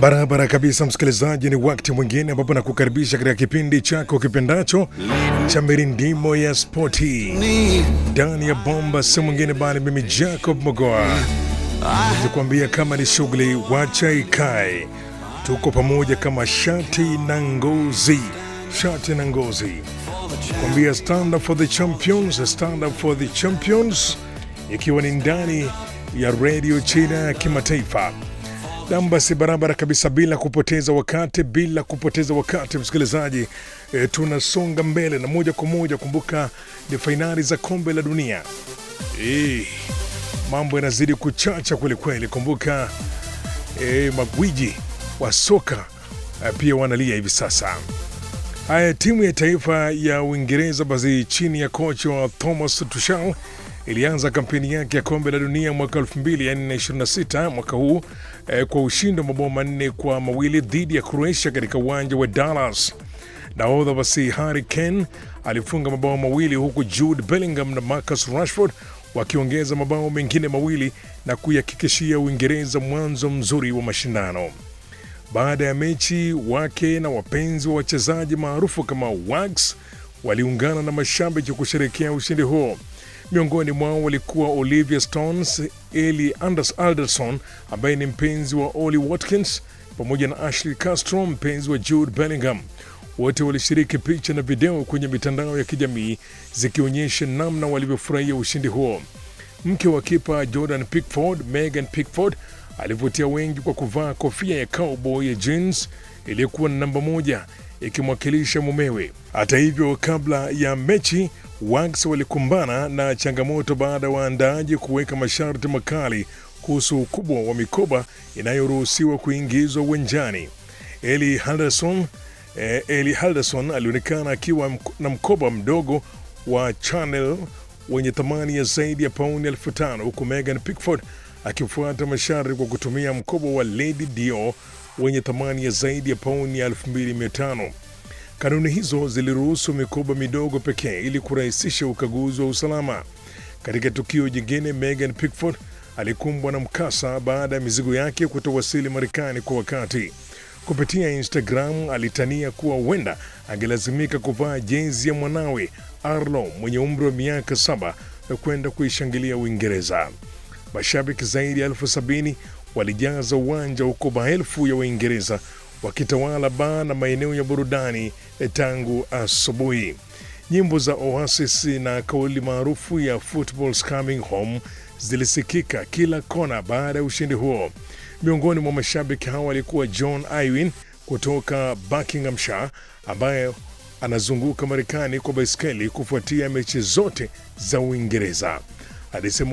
Barabara kabisa, msikilizaji, ni wakati mwingine ambapo nakukaribisha katika kipindi chako kipendacho cha mirindimo ya spoti ndani ya bomba, si mwingine bali mimi Jacob Mogoa nikuambia kama ni shughuli wacha ikae, tuko pamoja kama shati na ngozi, shati na ngozi, kuambia stand up for the champions, stand up for the champions, ikiwa ni ndani ya redio China ya kimataifa nam basi barabara kabisa, bila kupoteza wakati, bila kupoteza wakati msikilizaji, e, tunasonga mbele na moja kwa moja. Kumbuka ni fainali za kombe la dunia e, mambo yanazidi kuchacha kwelikweli. Kumbuka e, magwiji wa soka e, pia wanalia hivi sasa. Haya, timu ya taifa ya Uingereza basi chini ya kocha wa Thomas Tuchel ilianza kampeni yake ya kombe la dunia mwaka 2026 mwaka huu eh, kwa ushindi wa mabao manne kwa mawili dhidi ya Croatia katika uwanja wa Dallas. Nahodha basi Harry Kane alifunga mabao mawili huku Jude Bellingham na Marcus Rashford wakiongeza mabao mengine mawili na kuihakikishia Uingereza mwanzo mzuri wa mashindano. Baada ya mechi, wake na wapenzi wa wachezaji maarufu kama Wags waliungana na mashabiki kusherekea ushindi huo. Miongoni mwao walikuwa Olivia Stones, Eli Anders Alderson ambaye ni mpenzi wa Ollie Watkins pamoja na Ashley Castro mpenzi wa Jude Bellingham. Wote walishiriki picha na video kwenye mitandao ya kijamii zikionyesha namna walivyofurahia ushindi huo. Mke wa kipa Jordan Pickford, Megan Pickford, alivutia wengi kwa kuvaa kofia ya cowboy ya jeans iliyokuwa na namba moja ikimwakilisha mumewe. Hata hivyo, kabla ya mechi Wags walikumbana na changamoto baada ya waandaaji kuweka masharti makali kuhusu ukubwa wa mikoba inayoruhusiwa kuingizwa uwanjani. Eli Henderson, eh, Eli Henderson alionekana akiwa mk na mkoba mdogo wa Chanel wenye thamani ya zaidi ya pauni elfu tano huku Megan Pickford akifuata masharti kwa kutumia mkoba wa Lady Dior wenye thamani ya zaidi ya pauni elfu mbili mia tano. Kanuni hizo ziliruhusu mikoba midogo pekee ili kurahisisha ukaguzi wa usalama. Katika tukio jingine, Megan Pickford alikumbwa na mkasa baada ya mizigo yake kutowasili Marekani kwa wakati. Kupitia Instagram alitania kuwa huenda angelazimika kuvaa jezi ya mwanawe Arlo mwenye umri wa miaka saba na kwenda kuishangilia Uingereza. Mashabiki zaidi ya elfu sabini walijaza uwanja huko maelfu ya Waingereza wakitawala baa na maeneo ya burudani tangu asubuhi. Nyimbo za Oasis na kauli maarufu ya Football's Coming Home zilisikika kila kona baada ya ushindi huo. Miongoni mwa mashabiki hao alikuwa John Irwin kutoka Buckinghamshire ambaye anazunguka Marekani kwa baiskeli kufuatia mechi zote za Uingereza. Alisema